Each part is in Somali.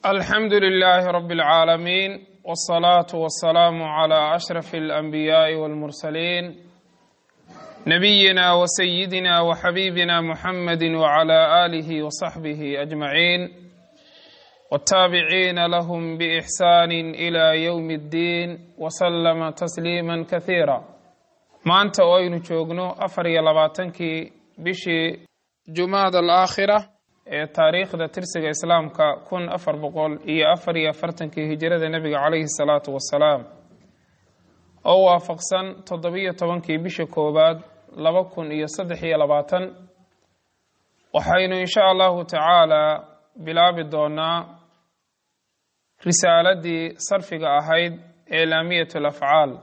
alxamdu lilaahi rabi اlcaalamiin wاsalaatu wasalaamu calaa ashraf alanbiyaaءi walmursaliin nabiyina wasayidina waxabiibina muxamadi wcala aalihi wasaxbihi ajmaciin wاtaabiciina lahum biixsaani ila ywmi اddiin wasalama tasliima kasiira maanta oo aynu joogno afar iyo labaatankii bishii jumaada alaakhira ee taariikhda tirsiga islaamka kun afar boqol iyo afar iyo afartankii hijirada nebiga caleyhi salaatu wasalaam oo waafaqsan toddobiyo tobankii bisha koowaad laba kun iyo saddex iyo labaatan waxaynu insha allahu tacaala bilaabi doonaa risaaladii sarfiga ahayd ee laamiyat alafcaal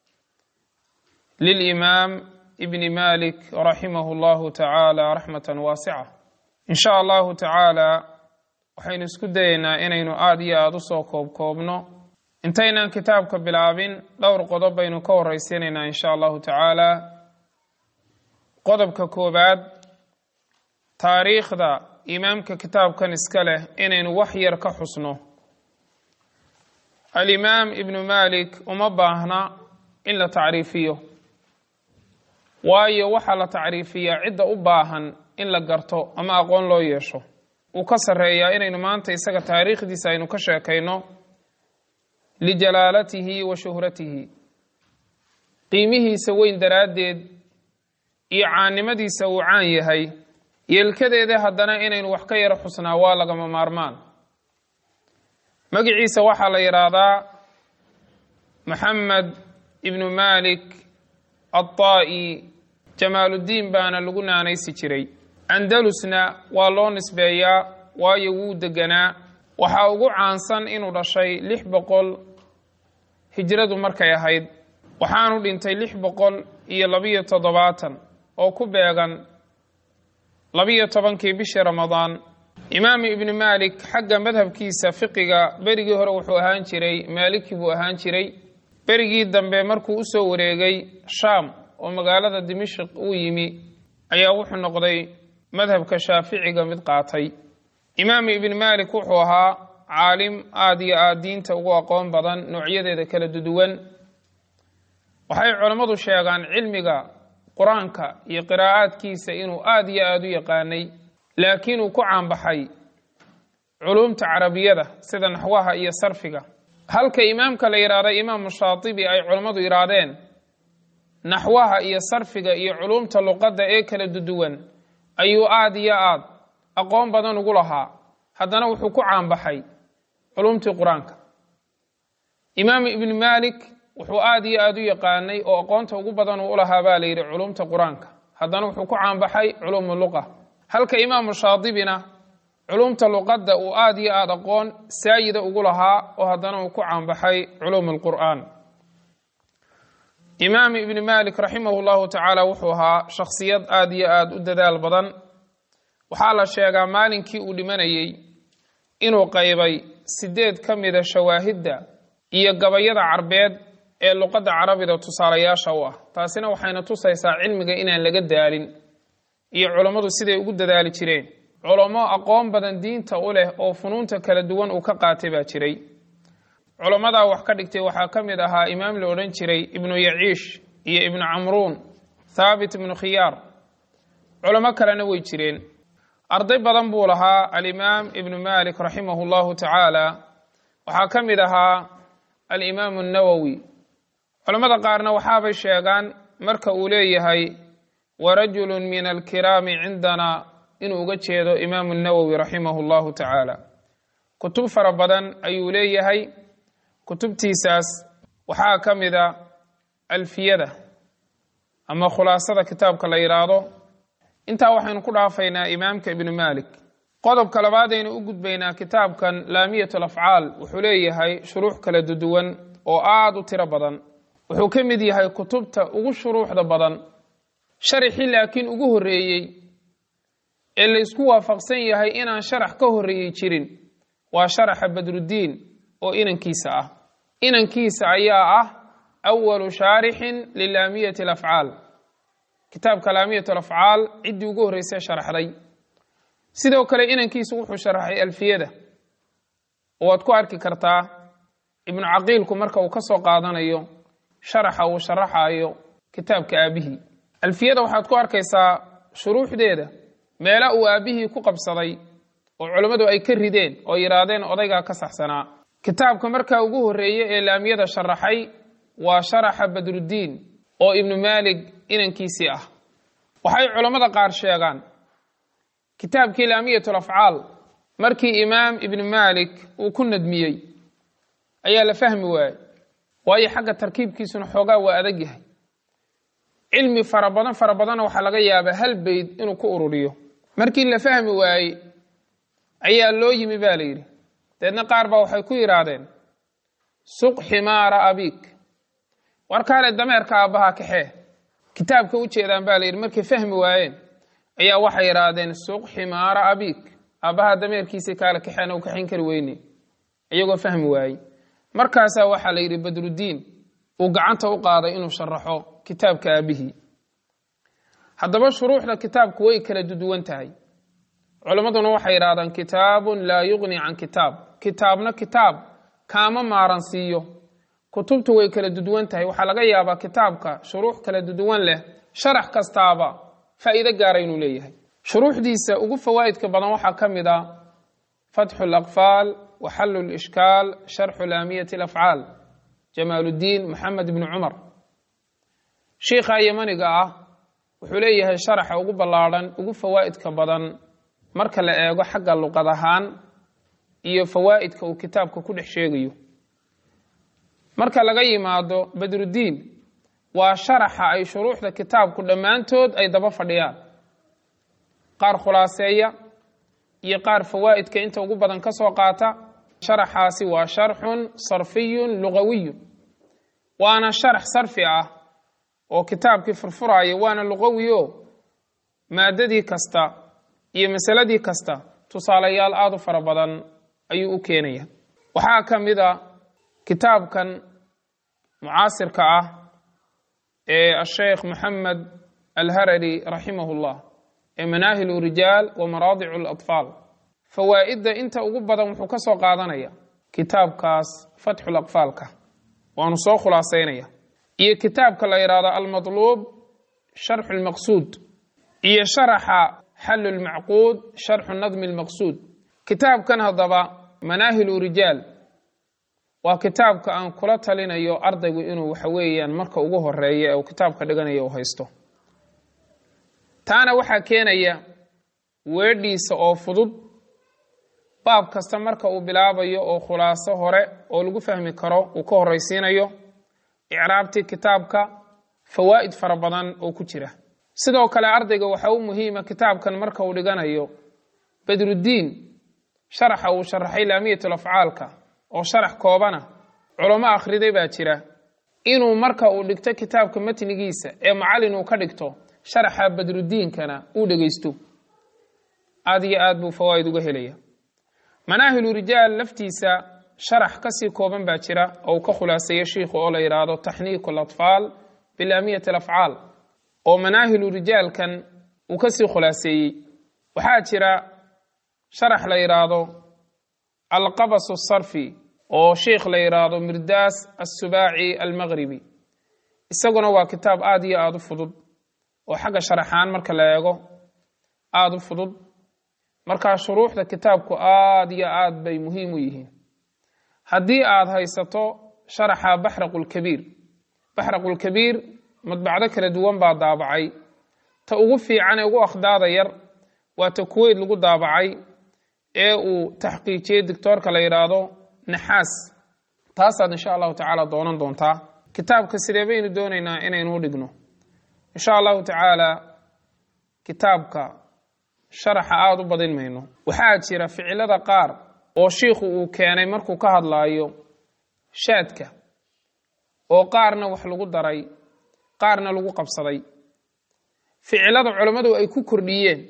lilimaam ibni malik raximahu llahu tacaala raxmatan waasica in sha allahu tacaala waxaynu isku dayeynaa inaynu aada iyo aada usoo koobkoobno intaynaan kitaabka bilaabin dhowr qodob baynu ka horeysiinaynaa in sha allahu tacaala qodobka koobaad taariikhda imaamka kitaabkan iska leh inaynu wax yar ka xusno alimaam ibnu malik uma baahna in la tacriifiyo waayo waxaa la tacriifiyaa cidda u baahan in la garto ama aqoon loo yeesho uu ka sarreeyaa inaynu maanta isaga taariikhdiisa aynu ka sheekayno lijalaalatihi wa shuhratihi qiimihiisa weyn daraaddeed iyo caannimadiisa uu caan yahay yeelkadeeda haddana inaynu wax ka yaro xusnaa waa lagama maarmaan magiciisa waxaa la yidhaahdaa maxamed ibnu malik aلطaa'i jamaaluddiin baana lagu naanaysi jiray andalusna waa loo nisbeeyaa waayo wuu deganaa waxaa ugu caansan inuu dhashay lix boqol hijradu markay ahayd waxaanu dhintay lix boqol iyo labiyo toddobaatan oo ku beegan labiyo tobankii bishii ramadaan imaam ibnu maalik xagga madhabkiisa fiqiga berigii hore wuxuu ahaan jiray maaliki buu ahaan jiray berigii dambe markuu usoo wareegay shaam oo magaalada dimashik uu yimi ayaa wuxuu noqday madhabka shaaficiga mid qaatay imaam ibn malik wuxuu ahaa caalim aada iyo aada diinta ugu aqoon badan noocyadeeda kala duduwan waxay culammadu sheegaan cilmiga qur-aanka iyo qiraa'aadkiisa inuu aada iyo aada u yaqaanay laakiin uu ku caanbaxay culumta carabiyada sida naxwaha iyo sarfiga halka imaamka la yidhaahda imaamu shaatibi ay culammadu yidhaahdeen naxwaha iyo sarfiga iyo culumta luqadda ee kala duduwan ayuu aada iyo aad aqoon badan ugu lahaa haddana wuxuu ku caanbaxay culumtii qur-aanka imaam ibnu malik wuxuu aada iyo aada u yaqaanay oo aqoonta ugu badan uu ulahaa baa la yidhi culumta qur-aanka haddana wuxuu ku caanbaxay culuumu luqa halka imaamu shaadibina culumta luqadda uu aada iyo aada aqoon saayida ugu lahaa oo haddana uu ku caanbaxay culuum alqur'aan imaam ibni malik raximah llahu tacaala wuxuu ahaa shakhsiyad aada iyo aada u dadaal badan waxaa la sheegaa maalinkii uu dhimanayey inuu qaybay sideed ka mida shawaahidda iyo gabayada carbeed ee luqadda carabida tusaalayaasha u ah taasina waxayna tusaysaa cilmiga inaan laga daalin iyo culammadu siday ugu dadaali jireen culamo aqoon badan diinta u leh oo funuunta kala duwan uu ka qaatay baa jiray culammadaa wax ka dhigtay waxaa ka mid ahaa imaam la odhan jiray ibnu yaciish iyo ibnu camruun thaabit ibnu khiyaar culamo kalena way jireen arday badan buu lahaa alimaam ibnu malik raximahu llahu tacaala waxaa ka mid ahaa alimaamu annawowi culammada qaarna waxaabay sheegaan marka uu leeyahay warajulu min alkiraami cindana inuu uga jeedo imaamu nawowi raximahu llahu tacaala kutub fara badan ayuu leeyahay kutubtiisaas waxaa ka mida alfiyada ama khulaasada kitaabka la yidhaahdo intaa waxaynu ku dhaafaynaa imaamka ibnu malik qodobka labaadaynu u gudbaynaa kitaabkan laamiyat alafcaal wuxuu leeyahay shuruux kala duduwan oo aada u tiro badan wuxuu ka mid yahay kutubta ugu shuruuxda badan sharaxii laakiin ugu horreeyey ee laysku waafaqsan yahay inaan sharax ka horreeyey jirin waa sharaxa badruddiin oo inankiisa ah inankiisa ayaa ah awalu shaarixin lilaamiyati alafcaal kitaabka laamiyat alafcaal ciddii ugu horreysay sharaxday sidoo kale inankiisu wuxuu sharaxay alfiyada oo waad ku arki kartaa ibnu caqiilku marka uu ka soo qaadanayo sharaxa uu sharaxayo kitaabka aabihii alfiyada waxaad ku arkaysaa shuruuxdeeda meela uu aabbihii ku qabsaday oo culammadu ay ka rideen oo yidhaahdeen odaygaa ka saxsanaa kitaabka markaa ugu horreeye ee laamiyada sharaxay waa sharaxa badruddiin oo ibnu maalig inankiisii ah waxay culammada qaar sheegaan kitaabkii laamiyatul afcaal markii imaam ibnu maalik uu ku nadmiyey ayaa la fahmi waayey waayo xagga tarkiibkiisuna xoogaa waa adag yahay cilmi fara badan fara badanna waxaa laga yaabaa hal beyd inuu ku ururiyo markii la fahmi waayey ayaa loo yimi ba la yidhi deedna qaar baa waxay ku yidhaahdeen suq ximaara abiik warkaale dameerka aabbahaa kaxee kitaabka u jeedaan ba la yidhi markay fahmi waayeen ayaa waxay yidhaahdeen suq ximaara abiik aabbahaa dameerkiisii kaale kaxeena u kaxayn kari weyne iyagoo fahmi waayey markaasaa waxaa la yidhi badruddiin uu gacanta u qaaday inuu sharaxo kitaabka aabihii haddaba shuruuxda kitaabku way kala duduwan tahay culimmaduna waxay yidhahdaan kitaabun laa yuqni can kitaab kitaabna kitaab kaama maaran siiyo kutubtu way kala duduwan tahay waxaa laga yaabaa kitaabka shuruux kala duduwan leh sharax kastaaba faa'iido gaara inuu leeyahay shuruuxdiisa ugu fawaa'idka badan waxaa ka mid a fatxu alaqfaal wa xallu lishkaal sharxu laamiyati alafcaal jamaaluddiin maxamed ibni cumar shiikha yamaniga ah wuxuu leeyahay sharaxa ugu ballaadhan ugu fawaa'idka badan marka la eego xagga luqad ahaan iyo fawaa'idka uu kitaabka ku dhex sheegayo marka laga yimaado badruddiin waa sharaxa ay shuruuxda kitaabku dhammaantood ay daba fadhiyaan qaar khulaaseeya iyo qaar fawaa'idka inta ugu badan ka soo qaata sharaxaasi waa sharxun sarfiyun lugawiyun waana sharax sarfi ah oo kitaabkii furfuraya waana luqawi o maadadii kasta iyo masaladii kasta tusaalayaal aada u fara badan ayuu u keenaya waxaa ka mid a kitaabkan mucaasirka ah ee asheekh moxamed alharari raximahu llah ee manaahilu rijaal wa maraadicu alatfaal fawaa'idda inta ugu badan wuxuu ka soo qaadanaya kitaabkaas fatxul aqfaalka waanu soo khulaasaynaya iyo kitaabka la yidhaahdo almatluub sharxu lmaqsuud iyo sharaxa xallu lmacquud sharxu nadmi lmaqsuud kitaabkan haddaba manaahilu rijaal waa kitaabka aan kula talinayo ardaygu inuu waxa weeyaan marka ugu horeeya ee uu kitaabka dhiganayo uu haysto taana waxaa keenaya weedhiisa oo fudud baab kasta marka uu bilaabayo oo khulaaso hore oo lagu fahmi karo uu ka horraysiinayo icraabtii kitaabka fawaa'id fara badan oo ku jira sidoo kale ardayga waxaa u muhiima kitaabkan marka uu dhiganayo badruddiin sharaxa uu sharaxay laamiyatul afcaalka oo sharax koobana culamo akhriday baa jira inuu marka uu dhigto kitaabka matnigiisa ee macallin uu ka dhigto sharaxa badruddiinkana uu dhegaysto aad iyo aad buu fawaa'id uga helaya manaahilu rijaal laftiisa sharax kasii kooban baa jira oo uu ka khulaaseeyo shiikhu oo la yidhaahdo taxniiku alatfaal bilaamiyati alafcaal oo manaahilu rijaalkan uu kasii khulaaseeyey waxaa jira sharax la yidhaahdo alqabas asarfi oo sheikh la yidhaahdo mirdaas assubaaci almaqribi isaguna waa kitaab aada iyo aada u fudud oo xagga sharaxaan marka la eego aada u fudud markaa shuruuxda kitaabku aada iyo aad bay muhiim u yihiin haddii aada haysato sharaxa baxraqulkabiir baxraqulkabiir madbacdo kala duwan baa daabacay ta ugu fiican ee ugu akhdaada yar waa ta kuweyt lagu daabacay ee uu taxqiijiyey doctoorka la yidhaahdo naxaas taasaad insha allahu tacaala doonan doontaa kitaabka sidee baynu doonaynaa inaynu u dhigno insha allahu tacaala kitaabka sharaxa aada u badin mayno waxaa jira ficilada qaar oo shiikhu uu keenay markuu ka hadlaayo shaadka oo qaarna wax lagu daray qaarna lagu qabsaday ficilada culammadu ay ku kordhiyeen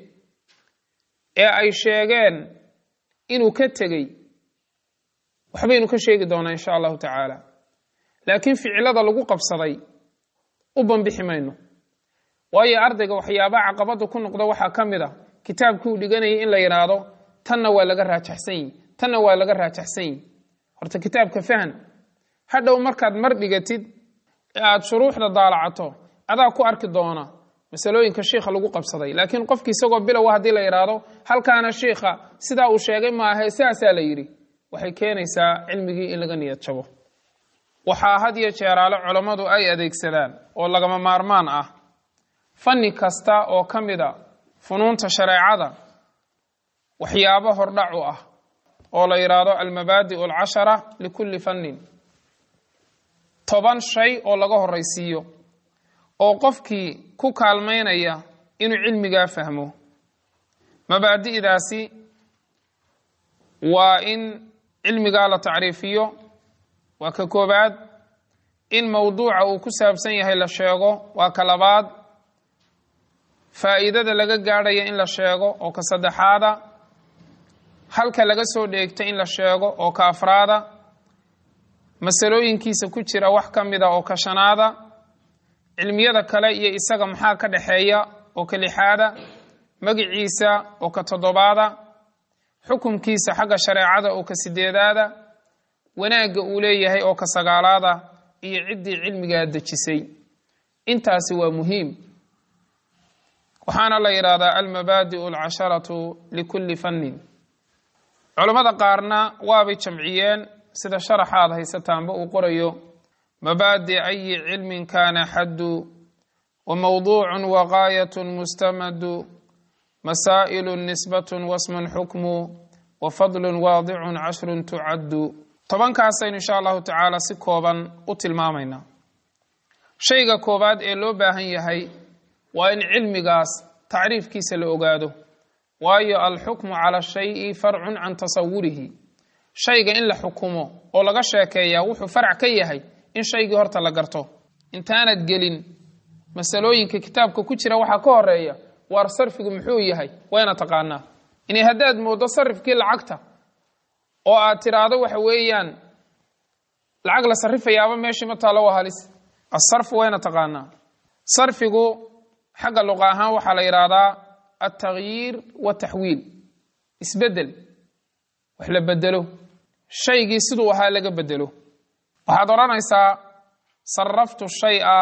ee ay sheegeen inuu ka tegey waxbaynu ka sheegi doonaa insha allahu tacaala laakiin ficilada lagu qabsaday u banbixi mayno waayo ardayga waxyaabaha caqabada ku noqda waxaa ka mid a kitaabkii uu dhiganayay in la yidhaahdo tanna waa laga raajaxsan yihi tanna waa laga raajaxsan yihi horta kitaabka fahan hadhow markaad mar dhigatid ee aada shuruuxda daalacato adaa ku arki doona masalooyinka shiikha lagu qabsaday laakiin qofki isagoo bilowa haddii la yidhaahdo halkaana shiikha sidaa uu sheegay maahe sidaasaa la yidhi waxay keenaysaa cilmigii in laga niyad jabo waxaa had iyo jeeraale culammadu ay adeegsadaan oo lagama maarmaan ah fanni kasta oo ka mida funuunta shareecada waxyaabo hordhac u ah oo la yidhaahdo almabaadi'u alcashara likulli fannin toban shay oo laga horraysiiyo oo qofkii ku kaalmaynaya inuu cilmigaa fahmo mabaadi'daasi waa in cilmigaa la tacriifiyo waa ka koobaad in mowduuca uu ku saabsan yahay la sheego waa ka labaad faa'iidada laga gaadhaya in la sheego oo ka saddexaada halka laga soo dheegto in la sheego oo ka afraada masalooyinkiisa ku jira wax ka mida oo ka shanaada cilmiyada kale iyo isaga maxaa ka dhexeeya oo ka lixaada magiciisa oo ka toddobaada xukumkiisa xagga shareecada oo ka sideedaada wanaagga uu leeyahay oo ka sagaalaada iyo ciddii cilmigaa dejisay intaasi waa muhiim waxaana la yidhaahdaa almabaadi'u alcasharatu likulli fannin culammada qaarna waabay jamciyeen sida sharaxaad haysataanba uu qorayo mabaadi ayi cilmin kana xaddu wa mawduucun wa gaayatun mustamadu masaa'ilu nisbatun wasmun xukmu wa fadlun waadicun cashrun tucaddu tobankaasaynu insha allahu tacaala si kooban u tilmaamaynaa shayga koowaad ee loo baahan yahay waa in cilmigaas tacriifkiisa la ogaado waayo alxukmu cala shayi farcun can tasawurihi shayga in la xukumo oo laga sheekeeyaa wuxuu farac ka yahay in shaygii horta la garto intaanad gelin masalooyinka kitaabka ku jira waxaa ka horeeya waar sarfigu muxuu yahay wayna taqaanaa inay haddaad mooddo sarifkii lacagta oo aad tidhaahdo waxa weeyaan lacag la sarrifayaaba meeshii ma taalo waa halis asarfu wayna taqaanaa sarfigu xagga luqa ahaan waxaa la yidhaahdaa altagyiir wataxwiil isbedel wax la bedelo shaygii siduu ahaa laga bedelo waxaad odhanaysaa saraftu shaya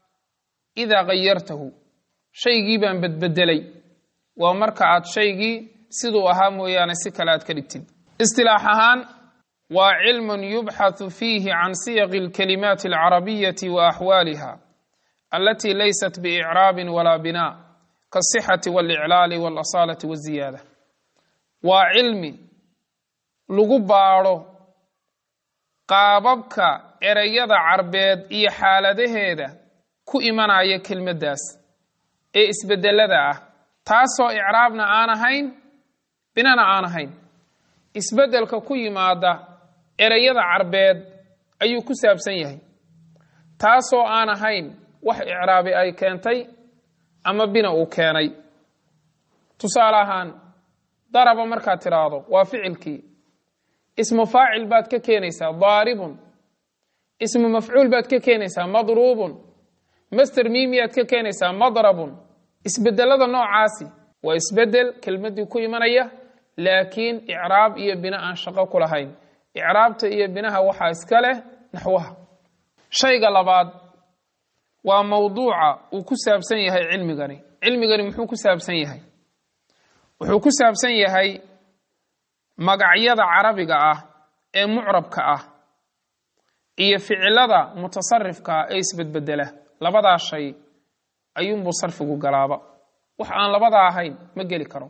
idaa gayartahu shaygii baan bedbedelay waa marka aad shaygii siduu ahaa mooyaane si kale aad ka dhigtid istilaax ahaan waa cilmun yubxathu fiihi can siyaqi alkalimaati alcarabiyati wa axwaaliha alatii laysat biicraabin walaa binaa kaasixati waliclaali waalasaalati waziyaada waa cilmi lagu baadho qaababka ereyada carbeed iyo xaaladaheeda ku imanaya kelmaddaas ee isbedelada ah taasoo icraabna aan ahayn binana aan ahayn isbeddelka ku yimaada ereyada carbeed ayuu ku saabsan yahay taasoo aan ahayn wax icraabi ay keentay ama bina uu keenay tusaale ahaan daraba markaad tidhaahdo waa ficilkii ismu faacil baad ka keenaysaa daaribun ismu mafcuul baad ka keenaysaa madruubun master miimiyaad ka keenaysaa madrabun isbedelada noocaasi waa isbedel kelmaddii ku imanaya laakiin icraab iyo bina aan shaqo ku lahayn icraabta iyo binaha waxaa iska leh naxwaha shayga labaad waa mawduuca uu ku saabsan yahay cilmigani cilmigani muxuu ku saabsan yahay wuxuu ku saabsan yahay magacyada carabiga ah ee mucrabka ah iyo ficilada mutasarifka ah ee isbedbedela labadaa shay ayuunbuu sarfigu galaaba wax aan labadaa ahayn ma geli karo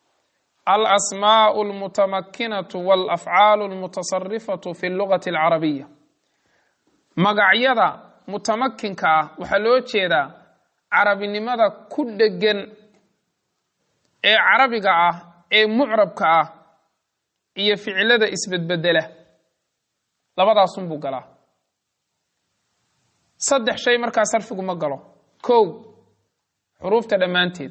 alasmaau almutamakinatu walafcaalu almutasarifatu fi lugati alcarabiya magacyada mutamakinka ah waxaa loo jeedaa carabinimada ku dhegan ee carabiga ah ee mucrabka ah iyo ficilada isbedbedela labadaasunbuu galaa saddex shay markaa sarfigu ma galo kow xuruufta dhammaanteed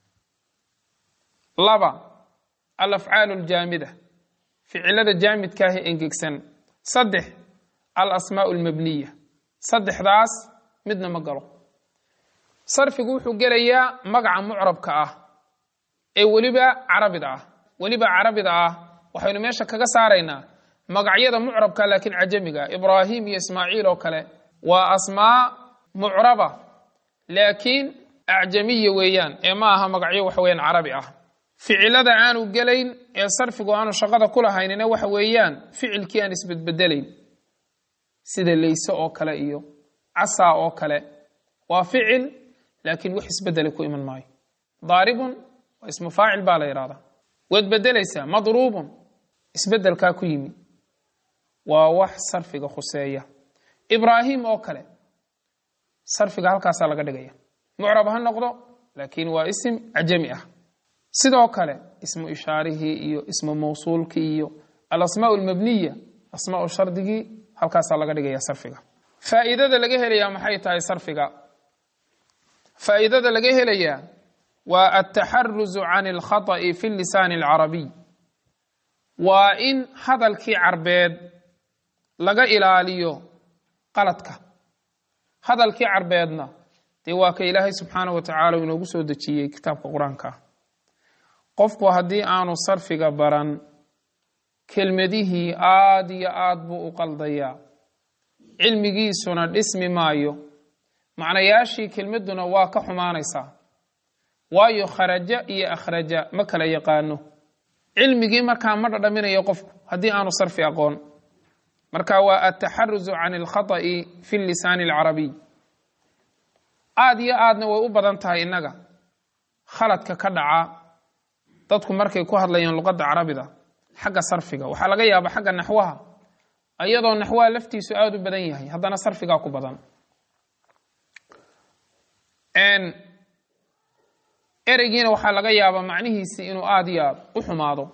laba alafcaalu aljaamida ficilada jaamidkaahi engegsan saddex alasmaau almabniya saddexdaas midna ma galo sarfigu wuxuu gelayaa magaca mucrabka ah ee weliba carabida ah weliba carabida ah waxaynu meesha kaga saaraynaa magacyada mucrabka laakiin cajamiga ibraahim iyo ismaaciil oo kale waa asmaa mucraba laakiin acjamiya weeyaan ee ma aha magacyo waxa weeyaan carabi ah ficilada aanu gelayn ee sarfigu aanu shaqada ku lahaynina waxa weeyaan ficilkii aan isbedbedelayn sida leyse oo kale iyo casaa oo kale waa ficil laakiin wax isbedela ku iman maayo daaribun waa ismu faacil baa la yidhahdaa waad bedelaysaa madruubun isbedelkaa ku yimi waa wax sarfiga khuseeya ibraahim oo kale sarfiga halkaasaa laga dhigaya mucrab ha noqdo laakiin waa isim cajami ah sidoo kale ismu ishaarihii iyo ismu mawsuulkii iyo alasmaa almabniya asmaa shardigii halkaasaa laga dhigaya sarfiga faa'iidada laga helayaa maxay tahay sarfiga faa'iidada laga helayaa waa altaxaruzu can alkhata'i fi lisaani alcarabiy waa in hadalkii carbeed laga ilaaliyo qaladka hadalkii carbeedna dee waa ka ilaahay subxaanahu wa tacaala inoogu soo dejiyey kitaabka qur-aanka qofku haddii aanu sarfiga baran kelmadihii aad iyo aad buu u qaldayaa cilmigiisuna dhismi maayo macnayaashii kelmadduna waa ka xumaanaysaa waayo kharaja iyo akhraja ma kala yaqaano cilmigii markaa ma dhadhaminayo qofku haddii aanu sarfi aqoon marka waa altaxaruzu can alkhata'i fi lisaani alcarabiy aad iyo aadna way u badan tahay innaga khaladka ka dhaca dadku markay ku hadlayaan luqadda carabida xagga sarfiga waxaa laga yaaba xagga naxwaha iyadoo naxwaha laftiisu aada u badan yahay haddana sarfigaa ku badan ereygiina waxaa laga yaabaa macnihiisii inuu aada iyo aad u xumaado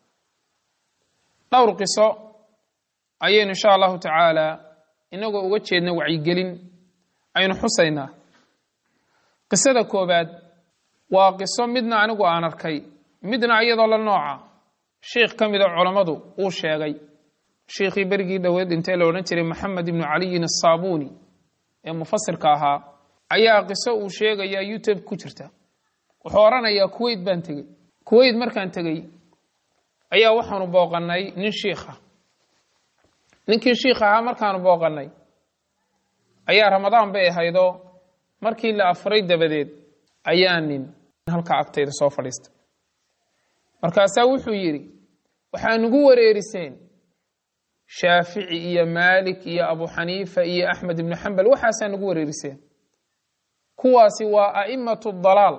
dhowr qiso ayaynu insha allahu tacaala inagoo uga jeedna wacyigelin aynu xusaynaa qisada koobaad waa qiso midna anigu aan arkay midna iyadoo la nooca sheikh ka mida culammadu uu sheegay sheikhii berigii dhoweed dhintee la odhan jiray maxamed ibnu caliyin asaabuuni ee mufasirka ahaa ayaa qiso uu sheegaya youtube ku jirta wuxuu odhanayaa kuweyt baan tegey kuweyt markaan tegey ayaa waxaanu booqannay nin shiikha ninkii shiikh ahaa markaanu booqannay ayaa ramadaan bay ahaydoo markii la afuray dabadeed ayaa nin halkaa agtayda soo fadhiistay markaasaa wuxuu yidhi waxaa nugu wareeriseen shaafici iyo maalik iyo abu xaniifa iyo axmed ibnu xambal waxaasaa nugu wareeriseen kuwaasi waa a'immatu dalaal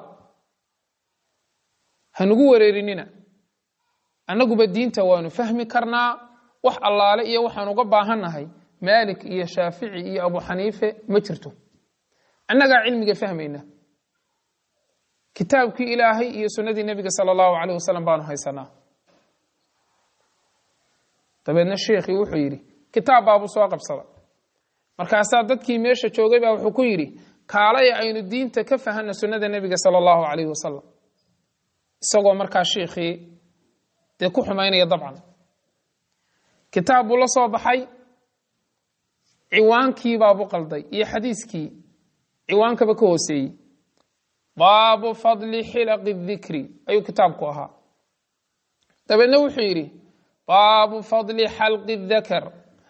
ha nugu wareerinina annaguba diinta waanu fahmi karnaa wax allaale iyo waxaan uga baahannahay maalik iyo shaafici iyo abu xaniife ma jirto annagaa cilmiga fahmayna kitaabkii ilaahay iyo sunnadii nebiga sala allahu caleyh wasalam baanu haysanaa dabeedna sheikhii wuxuu yidhi kitaab baabuu soo qabsada markaasaa dadkii meesha joogay baa wuxuu ku yidhi kaalaya aynu diinta ka fahanna sunnada nebiga sala allahu caleyhi wasalam isagoo markaa sheikhii dee ku xumaynaya dabcan kitaab buu la soo baxay ciwaankii baabu qalday iyo xadiiskii ciwaankaba ka hooseeyey baabu fadli xilaqi dikri ayuu kitaabku ahaa dabeedna wuxuu yidhi baabu fadli xalqi dakar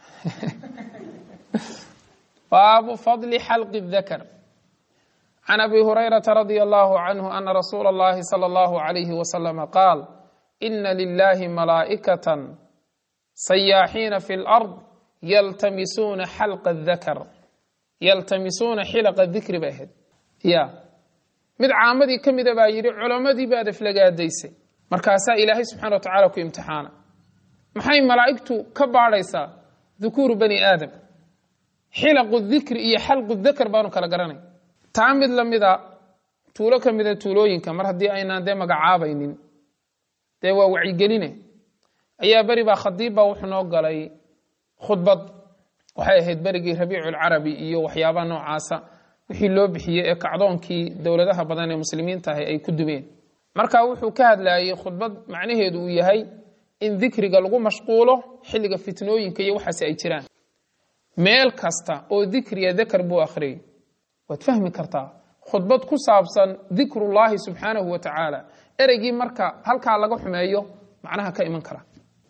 baabu fadli xalqi dakar can abi hurayrata radia allahu canhu ana rasuula allahi sala allahu alayhi wasalama qaal ina lilahi malaa'ikatan sayaaxiina fi lard yaltamisuuna xalqa dakar yaltamisuuna xilaqa dikri bay ahayd ya mid caamadii ka mida baa yidhi culammadii baad aflagaadaysay markaasaa ilaahay subxana wa tacala ku imtixaana maxay malaa'igtu ka baadhaysaa dukuuru bani aadam xilaqu dikri iyo xalqu dakar baanu kala garanay taa mid lamida tuulo ka mida tuulooyinka mar haddii aynaan dee magacaabaynin dee waa wacyigeline ayaa beri baa khadiibba wuxuu noo galay khudbad waxay ahayd berigii rabiiculcarabi iyo waxyaabaha noocaasa wixii loo bixiyey ee kacdoonkii dowladaha badan ee muslimiinta ahi ay ku dumeen marka wuxuu ka hadlayey khudbad macnaheedu uu yahay in dikriga lagu mashquulo xilliga fitnooyinka iyo waxaasi ay jiraan meel kasta oo dikriya dakar buu akhriyey waad fahmi kartaa khudbad ku saabsan dikrullaahi subxaanahu wa tacaala ereygii marka halkaa laga xumeeyo macnaha ka iman kara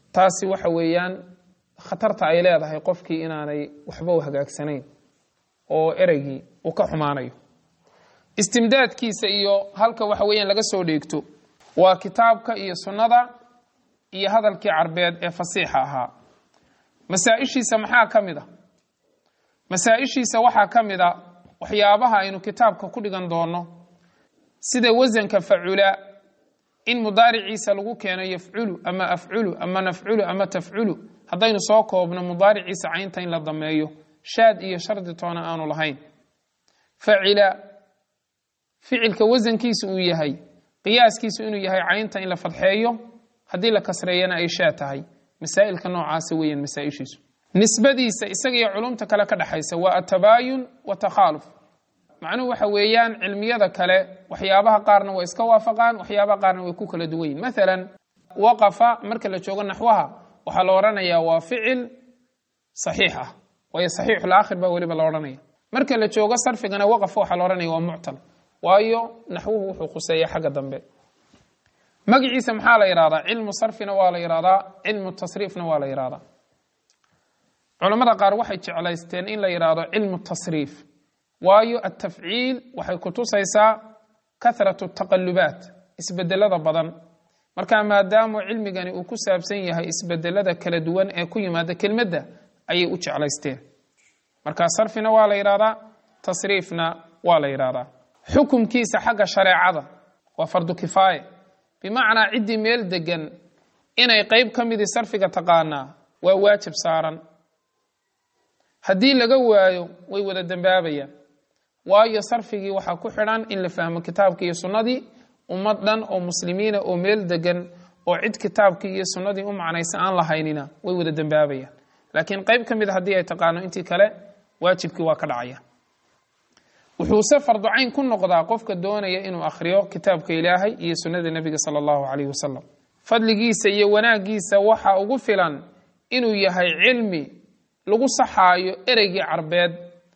taasi waxa weeyaan khatarta ay leedahay qofkii inaanay waxba u hagaagsanayn oo ereygii uu ka xumaanayo istimdaadkiisa iyo halka waxa weeyaan laga soo dheegto waa kitaabka iyo sunnada iyo hadalkii carbeed ee fasiixa ahaa masaa-ishiisa maxaa ka mid a masaa-ishiisa waxaa ka mid a waxyaabaha aynu kitaabka ku dhigan doono sida wasanka facula in mudaariciisa lagu keeno yafculu ama afculu ama nafculu ama tafculu haddaynu soo koobno mudaariciisa caynta in la dameeyo shaad iyo shardi toona aanu lahayn facila ficilka wasankiisu uu yahay qiyaaskiisu inuu yahay caynta in la fadxeeyo haddii la kasreeyana ay shaa tahay masaa'ilka noocaasa weeyaan masaa-ishiisu nisbadiisa isaga iyo culumta kale ka dhexaysa waa atabaayun wa takhaaluf macnuhu waxa weeyaan cilmiyada kale waxyaabaha qaarna way iska waafaqaan waxyaabaha qaarna way ku kala duwan yihin maalan waqafa marka la joogo naxwaha waxaa la odhanayaa waa ficil saxiix ah waayo saxiixul aakhir baa weliba la odhanaya marka la joogo sarfigana waqafa waxaa la odhanaya waa muctal waayo naxwuhu wuxuu khuseeya xagga dambe magaciisa maxaa la yidhahdaa cilmu sarfina waa la yidhahdaa cilmu tasriifna waa la yidhahdaa culamada qaar waxay jeclaysteen in la yidhaahdo cilmu tasriif waayo atafciil waxay kutusaysaa kahratu taqalubaat isbedelada badan marka maadaamu cilmigani uu ku saabsan yahay isbedelada kala duwan ee ku yimaada kelmadda ayay u jeclaysteen marka sarfina waa la yidhahdaa tasriifna waa la yidhahdaa xukumkiisa xagga shareecada waa fardu kifaaye bimacnaa ciddii meel degan inay qeyb ka midii sarfiga taqaanaa waa waajib saaran haddii laga waayo way wada dembaabayaan waayo sarfigii waxaa ku xidhan in la fahmo kitaabkii iyo sunnadii ummad dhan oo muslimiina oo meel degan oo cid kitaabkii iyo sunnadii u macnaysa aan lahaynina way wada dembaabayaan laakiin qeyb ka mida haddii ay taqaano intii kale waajibkii waa ka dhacaya wuxuuse farducayn ku noqdaa qofka doonaya inuu akhriyo kitaabka ilaahay iyo sunnada nebiga sala allahu calayhi wasalam fadligiisa iyo wanaaggiisa waxaa ugu filan inuu yahay cilmi lagu saxaayo ereygii carbeed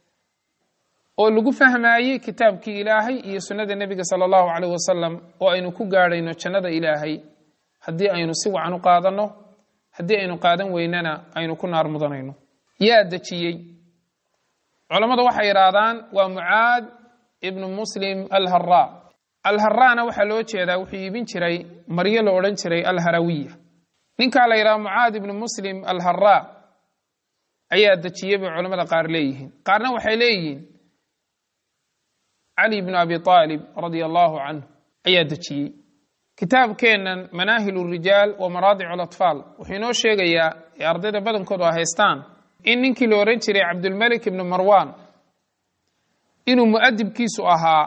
oo lagu fahmaayey kitaabkii ilaahay iyo sunnada nebiga sala allahu calayh wasalam oo aynu ku gaadhayno jannada ilaahay haddii aynu si wacan u qaadanno haddii aynu qaadan weynana aynu ku naar mudanayno yaa dejiyey culammadu waxay yidhaahdaan waa mucaad ibnu muslim alharaa alharaana waxaa loo jeedaa wuxuu iibin jiray maryo la odhan jiray alharawiya ninkaa la yidhaha mucaad ibnu muslim alharaa ayaa dejiyey bay culamada qaar leeyihiin qaarna waxay leeyihiin cali bnu abi aalib radia allahu canhu ayaa dejiyey kitaabkeennan manaahil rijaal wa maraadic alatfaal wuxuu inoo sheegayaa ee ardayda badankoodu a haystaan in ninkii la ohan jiray cabdulmelik ibnu marwan inuu mu'adibkiisu ahaa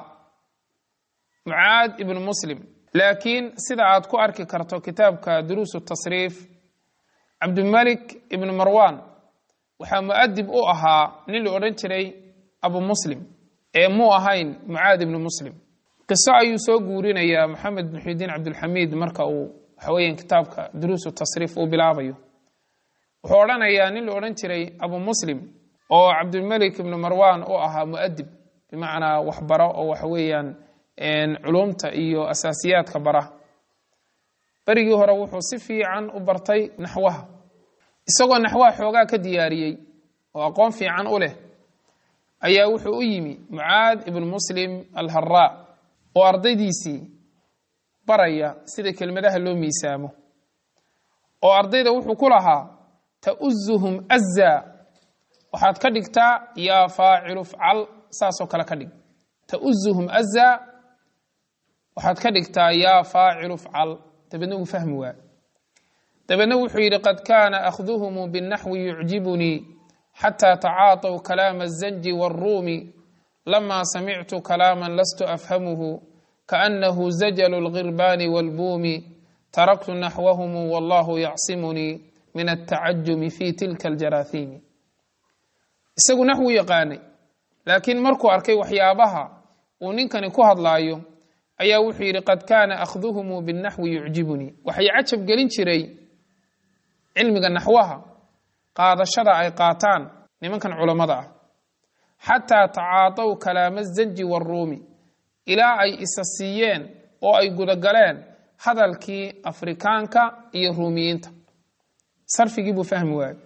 mucaad ibnu muslim laakiin sida aad ku arki karto kitaabka duruusu tasriif cabdulmelik ibnu marwan waxaa mu'adib u ahaa nin la odhan jiray abu muslim ee muu ahayn mucaad ibnu muslim qiso ayuu soo guurinayaa moxamed bin xudiin cabdulxamiid marka uu waxaweeyaan kitaabka duruusu tasriif uu bilaabayo wuxuu odhanayaa nin la odhan jiray abu muslim oo cabdulmelik ibnu marwan u ahaa mu'adib bimacnaa waxbaro oo waxa weeyaan culumta iyo asaasiyaadka bara berigii hore wuxuu si fiican u bartay naxwaha isagoo naxwaha xoogaa ka diyaariyey oo aqoon fiican u leh ayaa wuxuu u yimi mucaad ibnu muslim alharaa oo ardaydiisii baraya sida kelmadaha loo miisaamo oo ardayda wuxuu ku lahaa tauzuhum azaa waxaad ka dhigtaa yaa faacilu fcal saasoo kale ka dhig tauzuhum azaa waxaad ka dhigtaa yaa faacilu fcal dabeedna uu fahmi waa dabeedna wuxuu yidhi qad kaana akhduhumu binaxwi yucjibunii xataa tacaataw kalaama azanji waaruumi lama samictu kalaama lastu afhamuhu kaanahu zajalu lgirbaani waalbuumi taraktu naxwahumu wallahu yacsimunii min altacajumi fi tilka aljaraahiimi isagu naxwu yaqaanay laakiin markuu arkay waxyaabaha uu ninkani ku hadlaayo ayaa wuxuu yidhi qad kaana akhduhumu binaxwi yucjibunii waxay cajab gelin jiray cilmiga naxwaha qaadashada ay qaataan nimankan culammada ah xataa tacaadaw kalaama zanji waaruumi ilaa ay isa siiyeen oo ay gudagaleen hadalkii afrikaanka iyo ruumiyiinta sarfigii buu fahmi waayey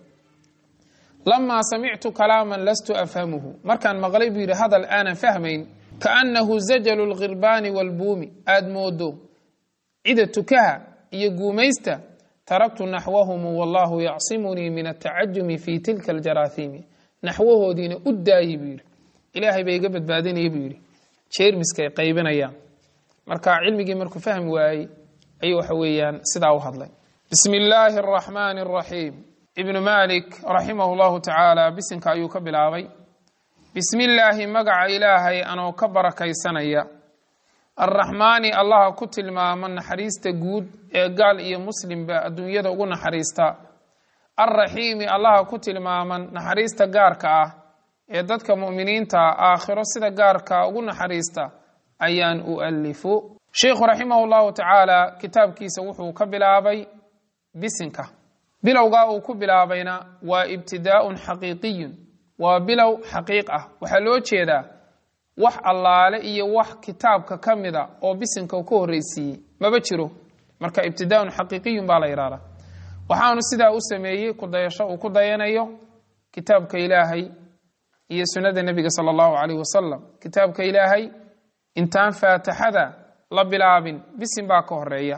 lamaa samictu kalaaman lastu afhamuhu markaan maqlay buu yidhi hadal aanan fahmayn kaannahu zajalu lkhirbaani walbuumi aad moodo cida tukaha iyo guumaysta taraktu naxwahumu wallahu yacsimunii min atacajumi fi tilka aljaraahiimi naxwahoodiina u daayey buu yidhi ilaahay bay iga badbaadinaya buu yidhi jeermiska ay qaybinayaan marka cilmigii markuu fahmi waayey ayuu waxa weeyaan sidaa u hadlay bismi illaahi araxmaani araxiim ibnu malik raximahu llahu tacaala bisinka ayuu ka bilaabay bismi illaahi magaca ilaahay anoo ka barakaysanaya arraxmaani allaha ku tilmaama naxariista guud ee gaal iyo muslimba adduunyada ugu naxariista alraxiimi allaha ku tilmaaman naxariista gaarka ah ee dadka mu'miniinta aakhiro sida gaarka ugu naxariista ayaan ualifu sheikhu raximahu llahu tacaala kitaabkiisa wuxuu ka bilaabay bisinka bilowgaa uu ku bilaabayna waa ibtidaa'un xaqiiqiyun waa bilow xaqiiq ah waxaa loo jeedaa wax allaale iyo wax kitaabka ka mida oo bisinka uu ka horreysiiyey maba jiro marka ibtidaa'un xaqiiqiyun baa la yidhahdaa waxaanu sidaa u sameeyey kudayasho uu ku dayanayo kitaabka ilaahay iyo sunnada nebiga sala allahu calayh wasalam kitaabka ilaahay intaan faatixada la bilaabin bisin baa ka horeeya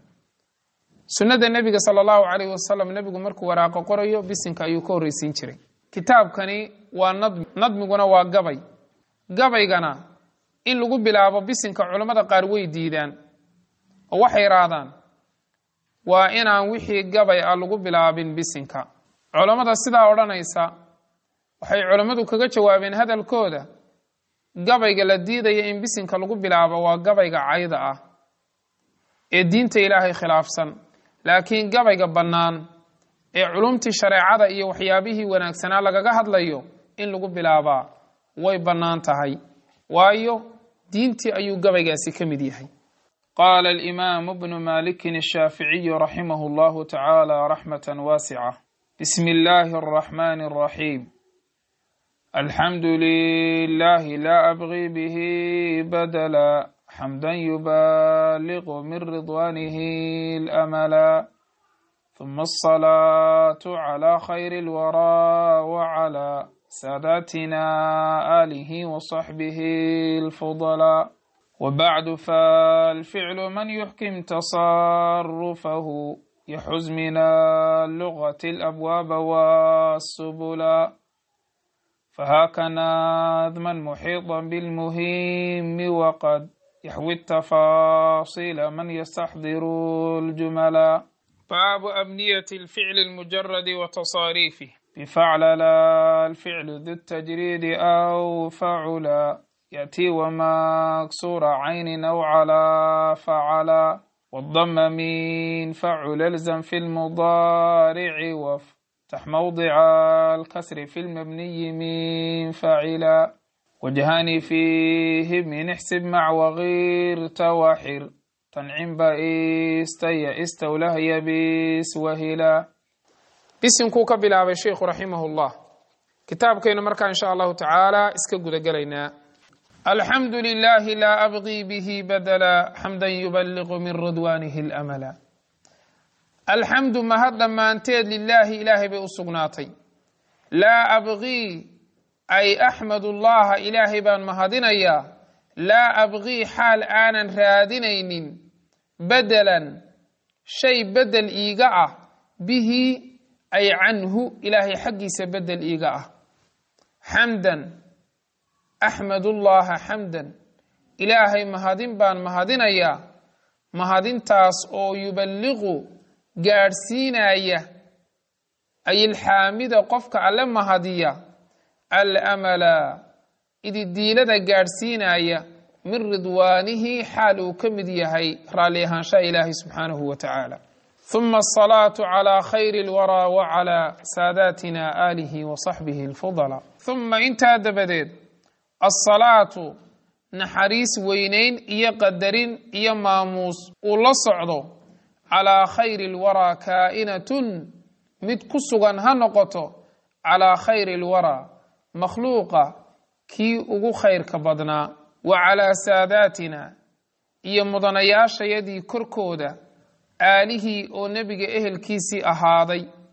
sunnada nebiga sala allahu calayh wasalam nebigu markuu waraaqo qorayo bisinka ayuu ka horreysiin jiray kitaabkani waa nadmi nadmiguna waa gabay gabaygana in lagu bilaabo bisinka culammada qaar way diidaan oo waxay yidhaahdaan waa inaan wixii gabay ah lagu bilaabin bisinka culammada sidaa odhanaysa waxay culammadu kaga jawaabeen hadalkooda gabayga la diidaya in bisinka lagu bilaabo waa gabayga cayda ah ee diinta ilaahay khilaafsan laakiin gabayga bannaan ee culumtii shareecada iyo waxyaabihii wanaagsanaa lagaga hadlayo in lagu bilaabaa way bannaan tahay waayo diintii ayuu gabaygaasi ka mid yahay qaala alimaamu bnu malikin ashaaficiyu raximahu llahu tacaala raxmatan waasica bismi illaahi araxmaani araxiim alxamdu lilahi laa abgi bihi badala xamdan yubaliqu min ridwanihi اlamala ثم الصلاة على خير الورى وعلى ساداتنا آله وصحبه الفضلاء وبعد فالفعل من يحكم تصرفه يحز من اللغة الأبواب والسبلا فهاك نظما محيطا بالمهم وقد يحوي التفاصيل من يستحضر الجملا باب أبنية الفعل المجرد وتصاريفه بفعل لا الفعل ذو التجريد أو فعلا يأتي ومكسور عين أو على فعلا والضم من فعل الزم في المضارع وافتح موضع الكسر في المبني من فعلا وجهان فيه من احسب مع وغير توحر تنعم بئست يئست وله يبيس وهلا bisinkuu ka bilaabay sheikhu raximahullah kitaabkaynu markaa insha allahu tacaala iska guda gelaynaa alxamdu lilahi laa abqii bihi badala xamdan yubaliqu min ridwaanihi اlamala alxamdu mahad dhammaanteed lilaahi ilaahay bay u sugnaatay laa abqii ay axmadu llaha ilaahay baan mahadinayaa laa abqii xaal aanan raadinaynin bedelan shay bedel iiga ah bihi ay canhu ilaahay xaggiisa bedel iiga ah xamdan axmadullaha xamdan ilaahay mahadin baan mahadinayaa mahadintaas oo yuballiqu gaadhsiinaya ay ilxaamida qofka alle mahadiya almala ididiilada gaadhsiinaya min ridwaanihi xaal uu ka mid yahay raalli ahaanshaha ilaahay subxaanahu wa tacaala ثم الصلاة على خير الورى وعلى ساداتنا آله وصحبه الفضلاء ثم intaa dabadeed الصلاaة naxariis weyneyn iyo qadarin iyo maamuus uu la socdo calىa khayr الwarى kaa'inatun mid ku sugan ha noqoto calىa khayr الwarى makhluuqa kii ugu khayrka badnaa wa calىa saadaatina iyo mudanayaashayadii korkooda aalihii oo nebiga ehelkiisii ahaaday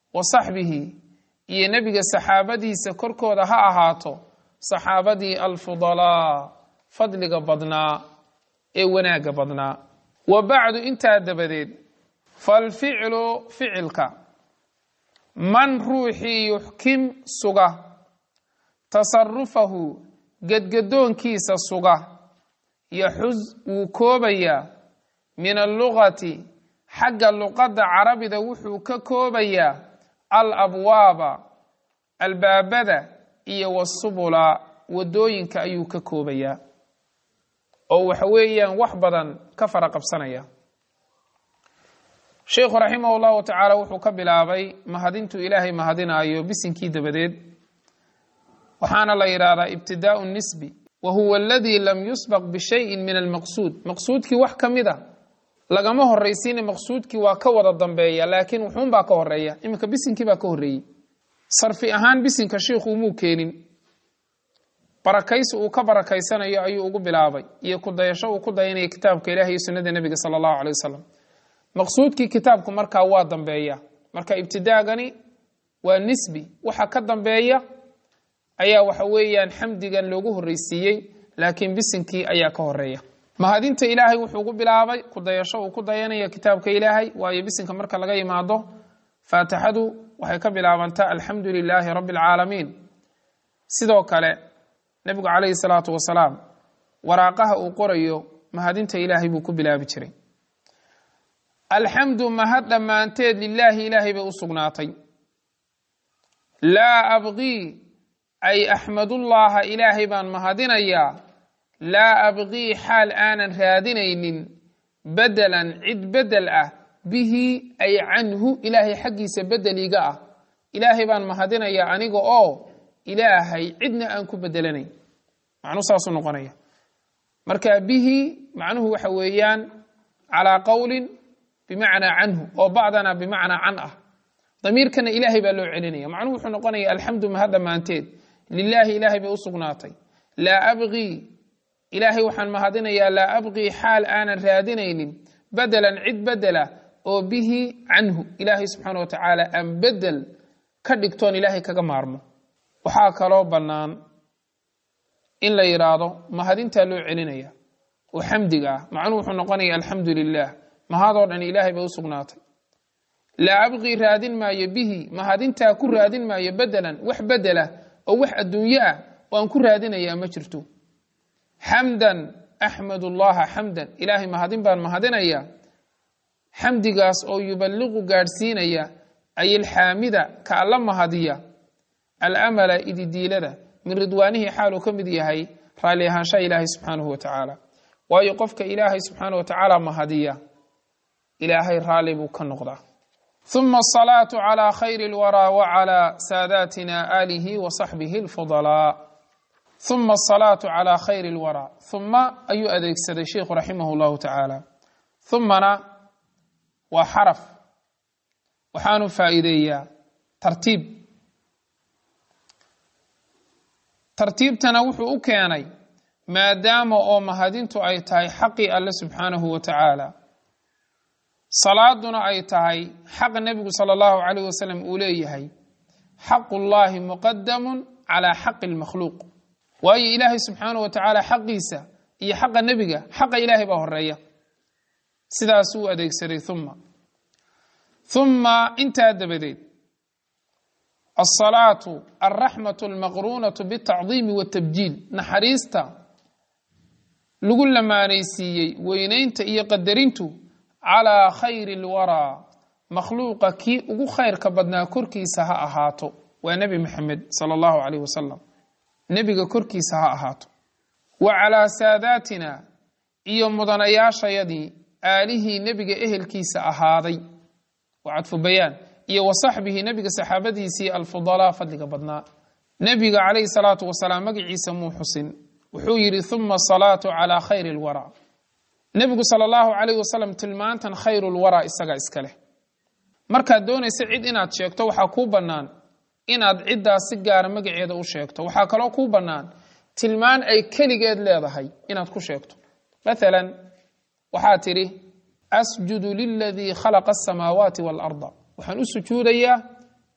wa saxbihi iyo nebiga saxaabadiisa korkooda ha ahaato saxaabadii alfudalaa fadliga badnaa ee wanaagga badnaa wa bacdu intaa dabadeed falficlu ficilka man ruuxii yuxkim suga tasarufahu gedgadoonkiisa suga yaxus wuu koobayaa min allugati xagga luqadda carabida wuxuu ka koobayaa al abwaaba albaabada iyo wasubula wadooyinka ayuu ka koobayaa oo waxa weeyaan wax badan ka fara qabsanaya sheikhu raximah llahu tacaala wuxuu ka bilaabay mahadintuu ilaahay mahadinaayo bisinkii dabadeed waxaana la yidhaahdaa ibtidaau nisbi wa huwa aladii lam yusbaq bishayin min almaqsuud maqsuudkii wax ka mid a lagama horraysiina maqsuudkii waa ka wada dambeeya laakiin wuxuunbaa ka horeeya iminka bisinkii baa ka horreeyey sarfi ahaan bisinka shiikhu umuu keenin barakaysi uu ka barakaysanayo ayuu ugu bilaabay iyo kudayasho uu ku dayanaya kitaabka ilahi iyo sunnada nebiga sala allahu caley wasalam maqsuudkii kitaabku markaa waa dambeeya marka ibtidaagani waa nisbi waxa ka dambeeya ayaa waxa weeyaan xamdigan loogu horreysiiyey laakiin bisinkii ayaa ka horeeya mahadinta ilaahay wuxuu ugu bilaabay kudayasho uu ku dayanaya kitaabka ilaahay waayo bisinka marka laga yimaado faatixadu waxay ka bilaabantaa alxamdu lilaahi rabbi alcaalamiin sidoo kale nebigu calayhi salaatu wasalaam waraaqaha uu qorayo mahadinta ilaahay buu ku bilaabi jiray alxamdu mahad dhammaanteed lilaahi ilaahay bay u sugnaatay laa abqii ay axmadullaaha ilaahay baan mahadinayaa laa abqii xaal aanan raadinaynin bedelan cid bedel ah bihi ay canhu ilaahay xaggiisa bedeliga ah ilaahay baan mahadinayaa aniga oo ilaahay cidna aan ku bedelanayn macnuu saasuu noqonaya marka bihi macnuhu waxa weeyaan calaa qowlin bimacnaa canhu oo bacdana bimacnaa can ah damiirkana ilaahay baa loo celinaya macnuhu wuxuu noqonaya alxamdu mahad dhammaanteed lilaahi ilaahay bay u sugnaatay laa abqii ilaahay waxaan mahadinayaa laa abqii xaal aanan raadinaynin bedelan cid bedela oo bihi canhu ilaahay subxaana wa tacaala aan bedel ka dhigtoon ilaahay kaga maarmo waxaa kaloo bannaan in la yidhaahdo mahadintaa loo celinaya oo xamdiga ah macnuhu wuxuu noqonaya alxamdu lilah mahadoo dhan ilaahay bay u sugnaatay laa abqii raadin maayo bihi mahadintaa ku raadin maayo bedelan wax bedela oo wax adduunyo ah oo aan ku raadinayaa ma jirto xamdan axmadu llaha xamdan ilaahay mahadin baan mahadinaya xamdigaas oo yuballiqu gaadhsiinaya ay ilxaamida ka alla mahadiya alamala ididiilada min ridwaanihii xaaluu ka mid yahay raalli ahaanshaha ilaahay subxaanahu wa tacaala waayo qofka ilaahay subxaana wa tacaala mahadiya ilaahay raalli buu ka noqdaa ثم الصلاة على خير الورى وعلى ساداتنا آله وصحبه الفضلاء ثم الصلاة على خير الورى ثم أي أديك سيد الشيخ رحمه الله تعالى ثمنا وحرف وحان فائدية ترتيب ترتيب تنوح أكياني ما دام أو مهدينت أي تاي حقي الله سبحانه وتعالى salaaduna ay tahay xaqa nebigu sala allahu calayh wasalam uu leeyahay xaqullaahi muqadamun calaa xaqi lmakhluuq waayo ilaahay subxaanah wa tacaala xaqiisa iyo xaqa nebiga xaqa ilaahay baa horeeya sidaas uu adeegsaday uma uma intaa dabadeed alsalaatu alraxmatu almaqruunatu bitacdiimi watabjiil naxariista lagu lamaanaysiiyey weynaynta iyo qadarintu calaa khayri lwaraa makhluuqa kii ugu khayrka badnaa korkiisa ha ahaato waa nebi maxamed sala allahu calayh wasalam nebiga korkiisa ha ahaato wa calaa saadaatina iyo mudanayaashayadii aalihii nebiga ehelkiisa ahaaday waa cadfu bayaan iyo wa saxbihi nebiga saxaabadiisii alfudalaa fadliga badnaa nebiga calayhi salaatu wasalaam magaciisa muu xusin wuxuu yidhi uma asalaatu calaa khayri lwaraa nebigu sala allahu calayh wasalam tilmaantan khayrulwaraa isaga iska leh markaad doonaysa cid inaad sheegto waxaa kuu bannaan inaad ciddaas si gaara magaceeda u sheegto waxaa kaloo kuu bannaan tilmaan ay keligeed leedahay inaad ku sheegto maalan waxaa tidhi asjudu liladii khalaqa asamaawaati waalarda waxaan u sujuudayaa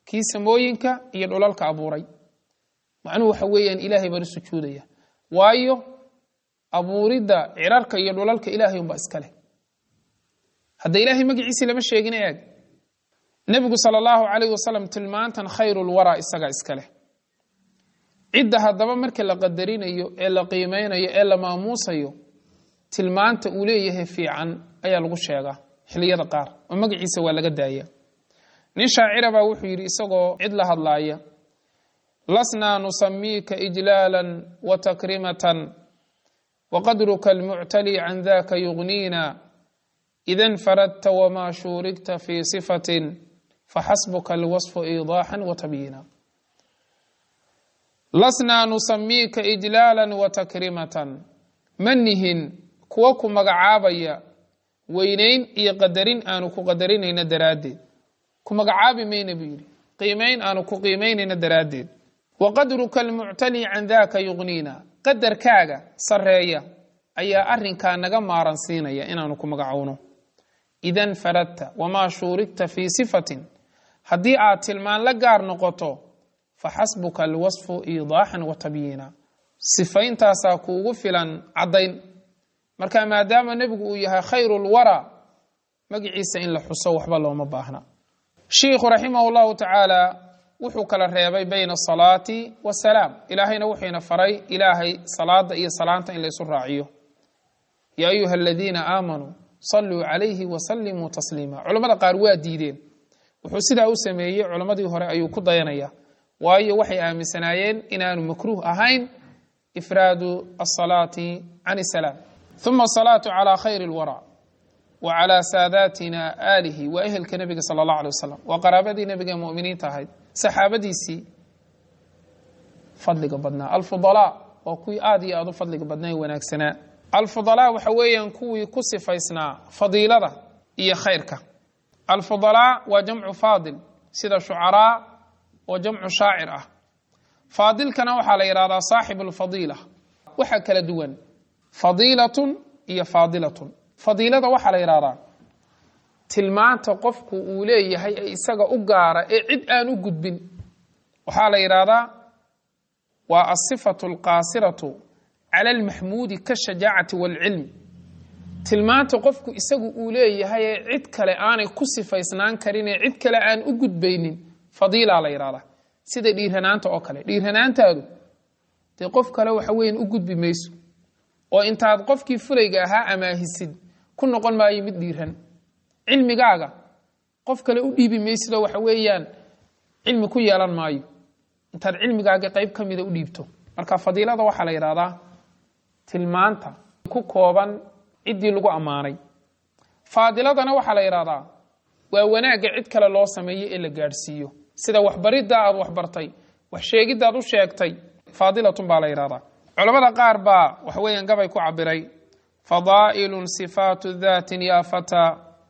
kii samooyinka iyo dhulalka abuuray macnuhu waxa weeyaan ilaahay baan u sujuudaya waayo abuuridda cirarka iyo dhulalka ilaahay unbaa iska leh hadda ilaahay magaciisii lama sheegin eeg nebigu sala allahu calayh wasalam tilmaantan khayrulwaraa isagaa iska leh cidda haddaba marka la qadarinayo ee la qiimeynayo ee la maamuusayo tilmaanta uu leeyahay fiican ayaa lagu sheegaa xiliyada qaar oo magaciisa waa laga daaya nin shaacira baa wuxuu yidhi isagoo cid la hadlaaya lasnaa nusamiika ijlaalan wa takrimatan waqadruka almuctali can daka yugniina ida nfaradta wmaa shuurigta fi sifatin faxasbuka alwasfu iidaaxan wa tabyiina lasnaa nusamiika ijlaala wa takrimatan ma nihin kuwa ku magacaabaya weynayn iyo qadarin aanu ku qadarinayna daraaddeed ku magacaabi mayna buu yidhi qiimayn aanu ku qiimaynayna daraaddeed waqadruka almuctali can daka yugniina qadarkaaga sarreeya ayaa arrinkaa naga maaran siinaya inaanu ku magacowno ida nfaradta wamaa shuurigta fii sifatin haddii aad tilmaan la gaar noqoto faxasbuka alwasfu iidaaxan wa tabyiina sifayntaasaa kuugu filan caddayn marka maadaama nebigu uu yahay khayru lwaraa magiciisa in la xuso waxba looma baahna shiikhu raximah llahu tacaala wuxuu kala reebay bayna asalaati wasalaam ilaahayna wuxuuna faray ilaahay salaada iyo salaanta in la isu raaciyo yaa ayuha aladiina aamanuu saluu calayhi wasalimuu tasliima culammada qaar waa diideen wuxuu sidaa u sameeyey culammadii hore ayuu ku dayanaya waayo waxay aaminsanaayeen inaanu makruuh ahayn ifraadu asalaati can isalaam uma asalaatu calaa khayri lwara wa calaa saadaatina aalihi waa ehelka nebiga sala allah alay wasalam waa qaraabadii nebiga muminiinta ahayd saxaabadiisii fadliga badnaa alfudalaa waa kuwii aad iyo aad u fadliga badnaa ee wanaagsanaa alfudalaa waxa weeyaan kuwii ku sifaysnaa fadiilada iyo khayrka alfudalaa waa jamcu faadil sida shucaraa oo jamcu shaacir ah faadilkana waxaa la yidhahdaa saaxibu lfadiila waxaa kala duwan fadiilatun iyo faadilatun fadiilada waxaa la yidhahdaa tilmaanta qofku uu leeyahay ee isaga u gaara ee cid aan u gudbin waxaa la yidhaahdaa waa asifatu alqaasiratu cala almaxmuudi kashajaacati waalcilmi tilmaanta qofku isagu uu leeyahay ee cid kale aanay ku sifaysnaan karin ee cid kale aan u gudbaynin fadiilaa la yidhahdaa sida dhiiranaanta oo kale dhiiranaantaadu dee qof kale waxa weyan u gudbi mayso oo intaad qofkii fulayga ahaa amaahisid ku noqon maayo mid dhiiran cilmigaaga qof kale u dhiibi maysidoo waxa weeyaan cilmi ku yeelan maayo intaad cilmigaaga qayb ka mida u dhiibto marka fadiilada waxaa la yidhahdaa tilmaanta ku kooban ciddii lagu ammaanay faadiladana waxaa la yidhahdaa waa wanaagga cid kale loo sameeyo ee la gaadhsiiyo sida waxbaridda aad waxbartay wax sheegiddaad u sheegtay faadilatun baa la yidhahdaa culamada qaar baa waxa weeyaan gabay ku cabiray fadaa'ilun sifaatu daatin yaa fataa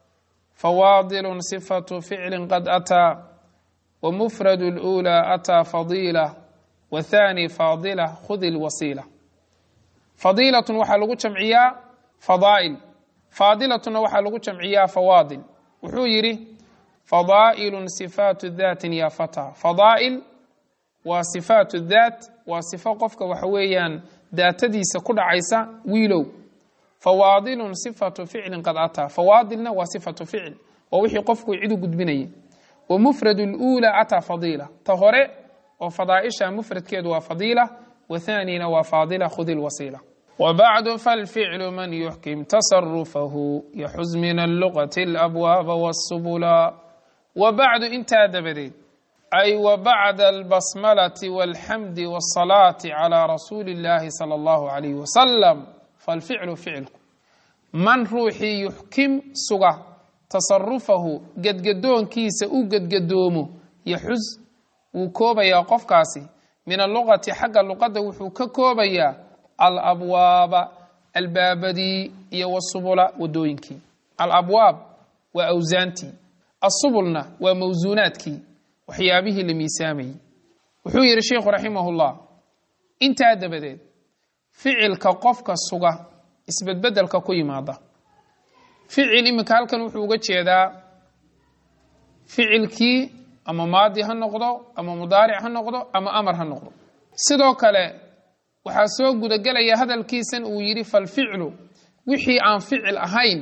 fawaadilun sifatu ficlin qad ataa wmufradu اlأulى ataa fadiila wthani faadila khudi lwasiila fadiilatun waxaa lagu jamciyaa fadaa'il faadilatuna waxaa lagu jamciyaa fawaadil wuxuu yidhi fadaa'ilun sifaatu daatin ya fataa fadaa'il waa sifaatu daat waa sifo qofka waxa weeyaan daatadiisa ku dhacaysa wiilow fawaadilun sifatu ficlin qad ataa fawaadilna waa sifatu ficil waa wixii qofku cid u gudbinayay wmufrad اlأulى ataa fadiila ta hore oo fadaaisha mufradkeedu waa fadiila wathanina waa faadila khudi lwasiila wbacdu falficlu man yuxkim tasarufahu yaxuz min alluqati اlabwaaba wاsubula wabacdu intaa dabadeed ay wabacda albasmalati wاlxamdi wاsalaati calى rasuuli اllahi salى اllahu alayh wasalam falficlu ficilku man ruuxii yuxkim suga tasarufahu gedgadoonkiisa u gedgadoomo yaxuz wuu koobayaa qofkaasi min alluqati xagga luqadda wuxuu ka koobayaa alabwaaba albaabadii iyo wasubula wadooyinkii alabwaab waa awsaantii asubulna waa mawsuunaadkii waxyaabihii la miisaamayey wuxuu yidhi sheikhu raximahullah intaa dabadeed ficilka qofka suga isbedbedelka ku yimaada ficil iminka halkan wuxuu uga jeedaa ficilkii ama maadi ha noqdo ama mudaaric ha noqdo ama amar ha noqdo sidoo kale waxaa soo gudagelaya hadalkiisan uu yidhi falficlu wixii aan ficil ahayn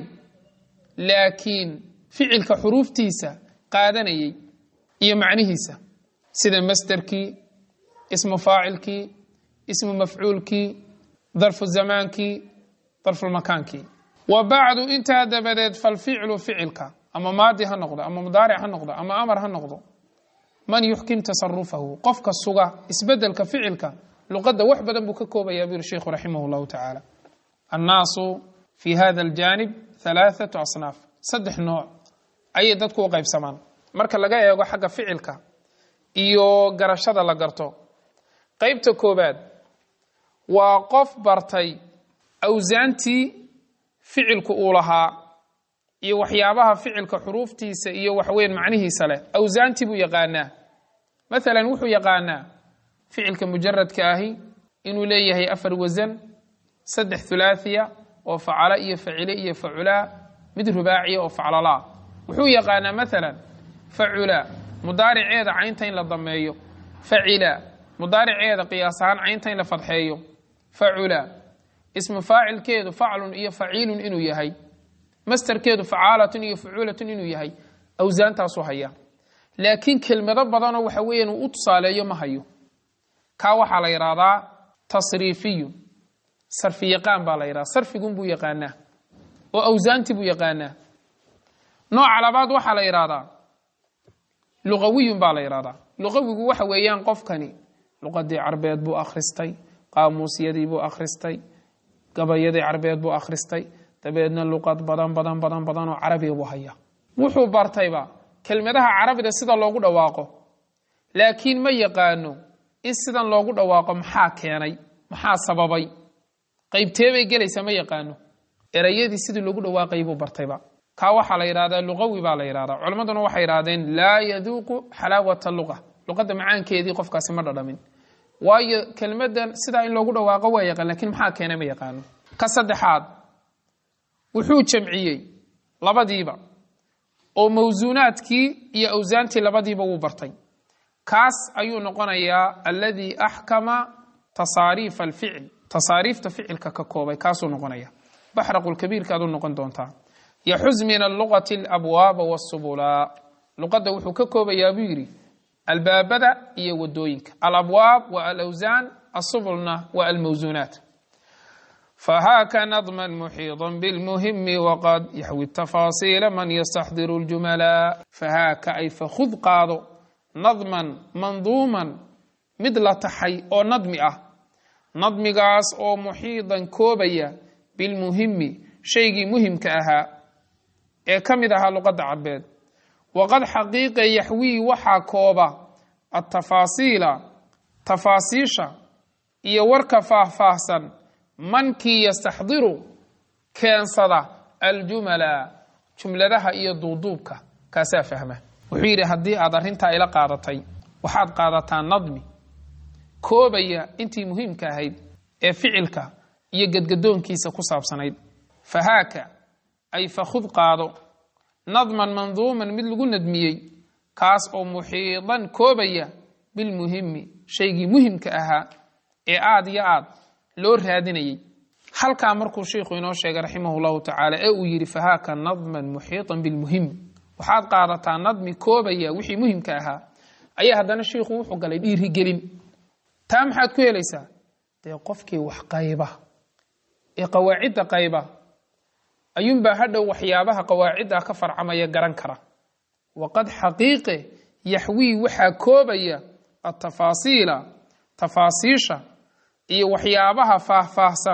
laakiin ficilka xuruuftiisa qaadanayay iyo macnihiisa sida masderkii ismu faacilkii ismu mafcuulkii darfu zamaankii darfulmakaankii wa bacdu intaa dabadeed falficlu ficilka ama maadi ha noqdo ama mudaaric ha noqdo ama amar ha noqdo man yuxkim tasarufahu qofka suga isbedelka ficilka luqadda wax badan buu ka koobaya buu yihi sheikhu raximah llahu tacaala annaasu fi hada aljaanib halaathatu asnaaf saddex nooc ayay dadku u qaybsamaan marka laga eego xagga ficilka iyo garashada la garto qeybta koobaad waa qof bartay awsaantii ficilku uu lahaa iyo waxyaabaha ficilka xuruuftiisa iyo waxweyn macnihiisa leh awsaantii buu yaqaanaa maalan wuxuu yaqaanaa ficilka mujaradka ahi inuu leeyahay afar wasan saddex thulaathiya oo facala iyo facile iyo faculaa mid rubaaciya oo faclalaa wuxuu yaqaanaa maalan facula mudaariceeda caynta in la dameeyo facila mudaariceeda qiyaas ahaan caynta in la fadxeeyo facula ismu faacilkeedu faclun iyo faciilun inuu yahay masterkeedu facaalatun iyo facuulatun inuu yahay awsaantaasuu haya laakiin kelmado badanoo waxa weeyaan uu u tusaaleeyo ma hayo kaa waxaa la yidhaahdaa tasriifiyu sarfi yaqaan baa la yidhahda sarfigun buu yaqaanaa oo awsaanti buu yaqaanaa nooca labaad waxaa la yidhaahdaa luqawiyun baa la yidhahdaa luqawigu waxa weeyaan qofkani luqadii carbeed buu akhristay qaamuusyadii buu akhristay gabayadii carbeed buu akhristay dabeedna luqad badan badan badan badan oo carabiga buu haya wuxuu bartayba kelmadaha carabida sida loogu dhawaaqo laakiin ma yaqaano in sidan loogu dhawaaqo maxaa keenay maxaa sababay qaybteebay gelaysa ma yaqaano erayadii sidii loogu dhawaaqayay buu bartayba kaa waxaa la yidhahdaa luqawi baa la yidhahdaa culammaduna waxay yidhahdeen laa yaduuqu xalaawata luqa luqadda macaankeedii qofkaasi ma dhadhamin waayo kelmadan sidaa in loogu dhawaaqo waa yaqaan lakiin maxaa keenay ma yaqaano ka saddexaad wuxuu jamciyey labadiiba oo mawsuunaadkii iyo awsaantii labadiiba wuu bartay kaas ayuu noqonayaa alladii axkama tasaariifa alficil tasaariifta ficilka ka koobay kaasuu noqonaya baxraqulkabiirka aduu noqon doontaa yaxuz min alluqati alabwaaba wasubulaa luqadda wuxuu ka koobayaa buu yidhi albaabada iyo wadooyinka alabwaab waa alawsaan asubulna waa almawsuunaat fahaaka nadma muxiiطa bilmuhimi waqad yaxwi tafaasiila man yastaxdiru ljumala fahaaka ay fakhud qaado nadman manduuman mid la taxay oo nadmi ah nadmigaas oo muxiidan koobaya bilmuhimi shaygii muhimka ahaa ee ka mid ahaa luqadda cadbeed waqad xaqiiqa yaxwii waxaa kooba atafaasiila tafaasiisha iyo warka faahfaahsan mankii yastaxdiru keensada aljumala jumladaha iyo duuduubka kaasaa fahma wuxuu yidhi haddii aad arrintaa ila qaadatay waxaad qaadataa nadmi koobaya intii muhiimka ahayd ee ficilka iyo gedgadoonkiisa ku saabsanayd fahaaka ay fakhud qaado nadman manduuman mid lagu nadmiyey kaas oo muxiidan koobaya bilmuhimi shaygii muhimka ahaa ee aad iyo aad loo raadinayay halkaa markuu sheikhu inoo sheegay raximah llahu tacaala ee uu yidhi fahaaka nadman muxiiطan bilmuhim waxaad qaadataa nadmi koobaya wixii muhimka ahaa ayaa haddana sheikhu wuxuu galay dhiirigelin taa maxaad ku helaysaa dee qofkii wax qayba ee qawaacidda qayba ayuunbaa hadhow waxyaabaha qawaacidda ka farcamaya garan kara waqad xaqiiqe yaxwii waxaa koobaya atafaasiila tafaasiisha iyo waxyaabaha faahfaahsan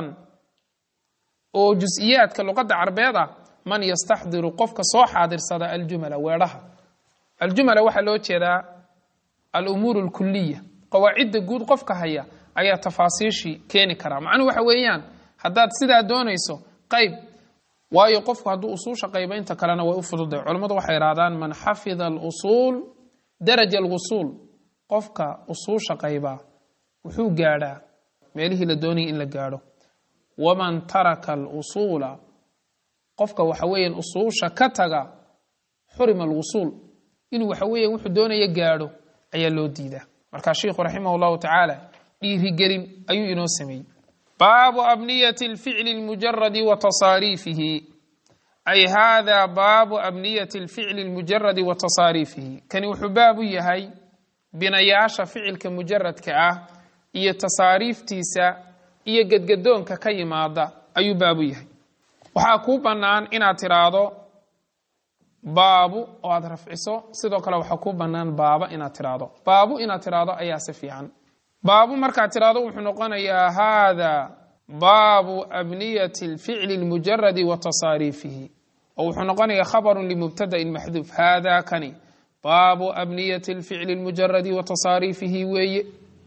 oo jus-iyaadka luqadda carbeed ah man yastaxdiru qofka soo xaadirsada aljumala weedhaha aljumala waxaa loo jeedaa alumuur alkuliya qawaacidda guud qofka haya ayaa tafaasiishii keeni karaa macnuhu waxa weeyaan haddaad sidaa doonayso qayb waayo qofku hadduu usuusha qayba inta kalena way u fududay culammadu waxay idhahdaan man xafida alusuul daraja alwusuul qofka usuusha qaybaa wuxuu gaadhaa meelihii la doonayay in la gaadho waman taraka alusuula qofka waxa weeyaan usuusha ka taga xurima alwusuul inuu waxa weeya wuxuu doonaya gaadho ayaa loo diidaa markaa sheikhu raximah allahu tacaala dhiirigelin ayuu inoo sameeyey baabu abniyati alficli lmujaradi wa tasaariifihi ay hada baabu abniyati alficli lmujaradi wa tasaariifihi kani wuxuu baab u yahay binayaasha ficilka mujaradka ah iyo tasaariiftiisa iyo gedgadoonka ka yimaada ayuu baab u yahay waxaa kuu bannaan inaad tiraahdo baabu oo aad rafciso sidoo kale waxaa kuu bannaan baaba inaad tiraahdo baabu inaad tiraahdo ayaa si fiican baabu markaad tiraahdo wuxuu noqonayaa haada baabu abniyati alficli almujaradi wa tasaariifihi oo wuxuu noqonayaa khabarun limubtadain maxduuf haada kani baabu abniyati alficli almujaradi wa tasaariifihi weeye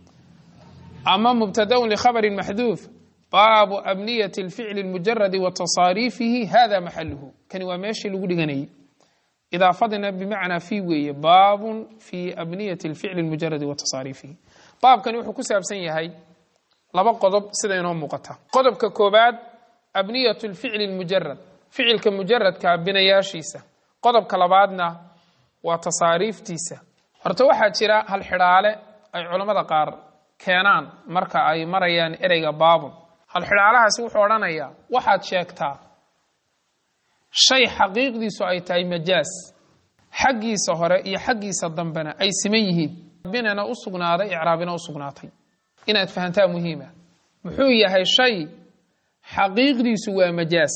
ama mubtadaun likhabarin maxduuf baabu abniyati alficli almujaradi wa tasaariifihi hada maxaluhu kani waa meeshii lagu dhiganayay idaafadina bimacnaa fi weeye baabun fi abniyati alficli almujaradi wa tasaariifihi baabkani wuxuu ku saabsan yahay laba qodob sida inoo muuqata qodobka koobaad abniyatu lficli lmujarad ficilka mujaradka binayaashiisa qodobka labaadna waa tasaariiftiisa horta waxaa jira hal xidhaale ay culammada qaar keenaan marka ay marayaan ereyga baabun hal xidhaalahaasi wuxuu odhanayaa waxaad sheegtaa shay xaqiiqdiisu ay tahay majaas xaggiisa hore iyo xaggiisa dambena ay siman yihiin binana u sugnaaday icraabina u sugnaatay inaad fahantaa muhiima muxuu yahay shay xaqiiqdiisu waa majaas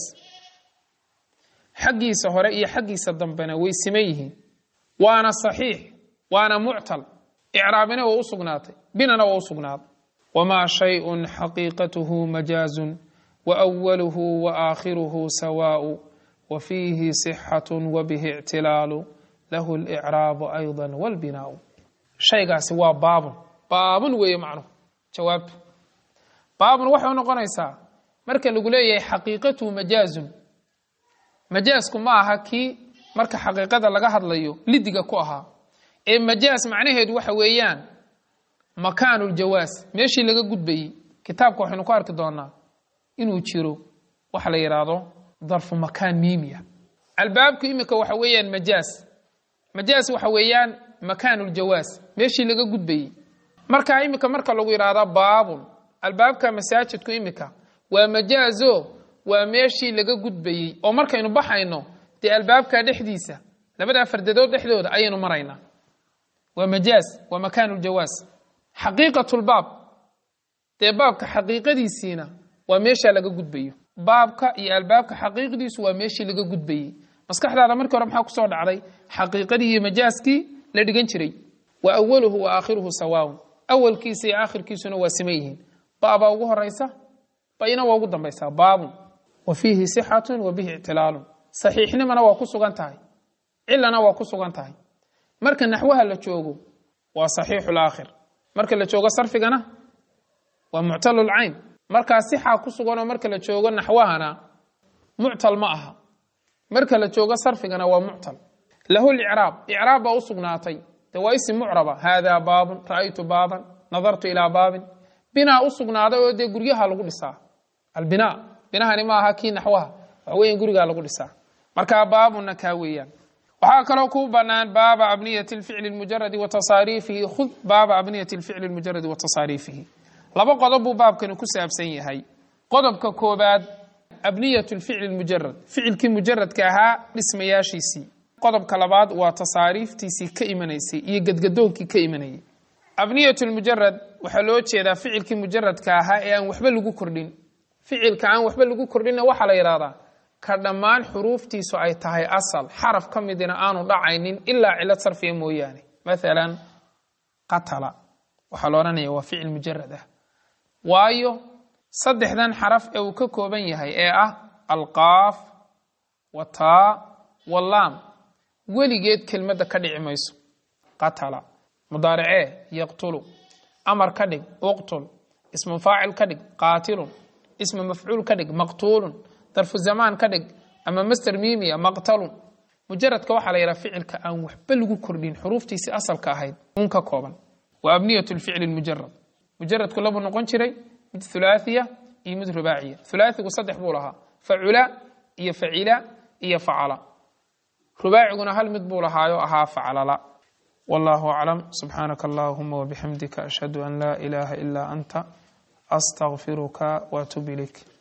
xaggiisa hore iyo xaggiisa dambena way siman yihiin waana saxiix waana muctal icraabina waa u sugnaatay binana waa u sugnaaday wamaa shayun xaqiiqatuhu majaazun wa awaluhu wa aakhiruhu sawaau wa fiihi sixatu wa bihi ictilaalu lahu licraabu ayda walbinaau shaygaasi waa baabun baabun weeye macnuhu jawaabtu baabun waxay u noqonaysaa marka lagu leeyahay xaqiiqatuhu majaazun majaasku ma aha kii marka xaqiiqada laga hadlayo lidiga ku ahaa ee majaas macnaheedu waxa weeyaan makaanuljawaas meeshii laga gudbayey kitaabka waxaynu ku arki doonaa inuu jiro waxa la yidhaahdo darfu makaan miimiya albaabku iminka waxa weeyaan majaas majaas waxa weeyaan makaanuljawaas meeshii laga gudbayey markaa iminka marka lagu yidhaahdo baabun albaabka masaajidku iminka waa majaazo waa meeshii laga gudbayey oo markaynu baxayno dee albaabka dhexdiisa labada fardadood dhexdooda ayaynu maraynaa waa majaaz waa makaanuljawaas xaqiiqatulbaab dee baabka xaqiiqadiisiina waa meeshaa laga gudbayo baabka iyo albaabka xaqiiqdiisu waa meeshii laga gudbayey maskaxdaada markii hore maxaa kusoo dhacday xaqiiqadii iyo majaaskii la dhigan jiray wa awaluhu wa aakhiruhu sawaawun awalkiisa iyo aakhirkiisuna waa siman yihiin babaa ugu horaysa bayna waa ugu dambaysaa baabun wa fiihi sixatun wa bihi ictilaalun saxiixnimana waa ku sugan tahay cilana waa ku sugan tahay marka naxwaha la joogo waa saxiixu laakhir marka la joogo sarfigana waa muctalulcayn markaa sixaa ku suganoo marka la joogo naxwahana muctal ma aha marka la joogo sarfigana waa muctal lahu licraab icraab baa u sugnaatay de waa isim mucraba haadaa baabun ra'aytu baaban nadartu ilaa baabin binaa u sugnaaday oo dee guryaha lagu dhisaa albinaa binahani ma aha kii naxwaha waxa weyan gurigaa lagu dhisaa markaa baabuna kaa weeyaan waxaa kaloo ku banaan baaba abniyati lficli mujaradi wa tasaariifihi khud baaba abniyati lficli mujaradi wa tasaariifihi laba qodob buu baabkani ku saabsan yahay qodobka koobaad abniyat lficli mujarad ficilkii mujaradka ahaa dhismayaashiisii qodobka labaad waa tasaariiftiisii ka imanaysay iyo gedgadoonkii ka imanayay abniyat lmujarad waxaa loo jeedaa ficilkii mujaradka ahaa ee aan waxba lagu kordhin ficilka aan waxba lagu kordhinna waxaa la yidhahdaa ka dhammaan xuruuftiisu ay tahay asal xaraf ka midina aanu dhacaynin ilaa cilad sarfiya mooyaane maalan qatala waxaa la odhanaya waa ficil mujarad ah waayo saddexdan xaraf ee uu ka kooban yahay ee ah alqaaf wataa walaam weligeed kelmadda ka dhici mayso qatala mudaaricee yaqtulu amar ka dhig uqtul ismu faacil ka dhig qaatilun ismu mafcuul ka dhig maqtuulun darfu zamaan ka dhig ama master miimiya maqtalun mujaradka waxaa la yidhaha ficilka aan waxba lagu kordhin xuruuftiisii asalka ahayd un ka kooban wa abniyat lficli mujarad mujaradku labuu noqon jiray mid hulaahiya iyo mid rubaaciya hulaahigu saddex buu lahaa facula iyo facila iyo facala rubaaciguna hal mid buu lahaayo ahaa faclala wallahu aclam subxaanaka allahuma wabixamdika ashhadu an laa ilaaha ilaa anta astaqfiruka waatub ilayk